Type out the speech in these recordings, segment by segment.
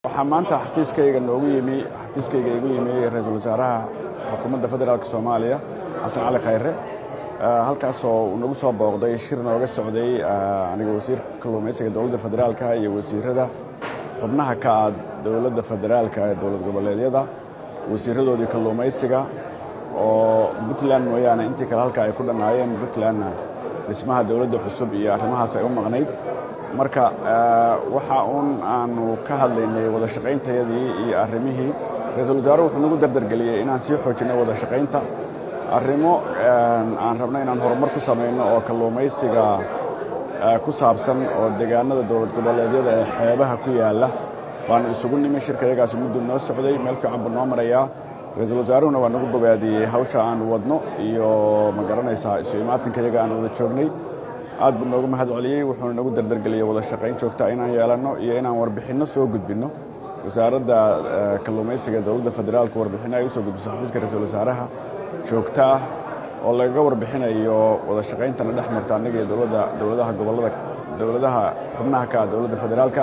waxaa maanta xafiiskayga noogu yimi xafiiskayga igu yimi ra-iisul wasaaraha xukuumadda federaalk soomaaliya xasan cali khayre halkaasoo uu nagu soo booqday shir nooga socday aniga wasiirka kalluumaysiga dowladda federaalka iyo wasiirada xubnaha ka ah dowladda federaalka ee dowlad goboleedyada wasiiradoodii kalluumaysiga oo puntland mooyaane intii kale halka ay ku dhannaayeen puntlandna dhismaha dowladda cusub iyo arrimahaas ay u maqnayd marka waxa uun aanu ka hadlaynay wada shaqayntayadii iyo arrimihii ra-iisul wasaaruhu wuxuu nagu dardargeliyey inaan sii xoojinno wada shaqaynta arrimo aan rabno inaan horumar ku samayno oo kalluumaysiga ku saabsan oo deegaanada dowlad goboleedyada ee xeebaha ku yaalla baanu isugu nimi shirka yagaasi muddu noo socday meel fiican buu noo marayaa ra-iisul wasaaruhuna waa nagu bogaadiyey hawsha aanu wadno iyo ma garanaysaa isu imaatinka yaga aan wada joognay aad buu noogu mahad celiyey wuxuuna nagu dardargeliyey wada shaqayn joogta inaan yeelanno iyo inaan warbixinno soo gudbinno wasaaradda kalluumaysiga dowladda federaalku warbixinno ay u soo gudbiso xafiiska ra-iisul wasaaraha joogto ah oo lagaga warbixinayo wada shaqayntana dhex marta annaga iyo dowladda dowladaha gobollada dowladaha xubnaha ka ah dowladda federaalka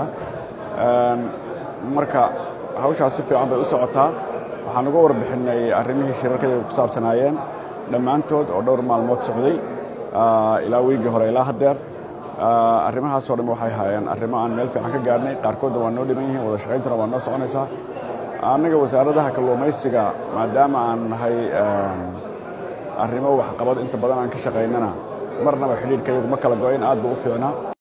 marka hawshaas si fiican bay u socotaa waxaan uga warbixinnay arrimihii shirarkayga ku saabsanaayeen dhammaantood oo dhowr maalmood socday ilaa weygii hore ilaa haddeer arrimahaasoo dhan waxay haayeen arrimo aan meel fiican ka gaadhnay qaarkoodna waa noo dhiman yihiin wada shaqayntuna waa noo soconaysaa annaga wasaaradaha kalluumaysiga maadaama aan nahay arrimo waxqabad inta badan aan ka shaqaynana marnaba xidhiidhkayagu ma kala go-in aad buu u fiicnaa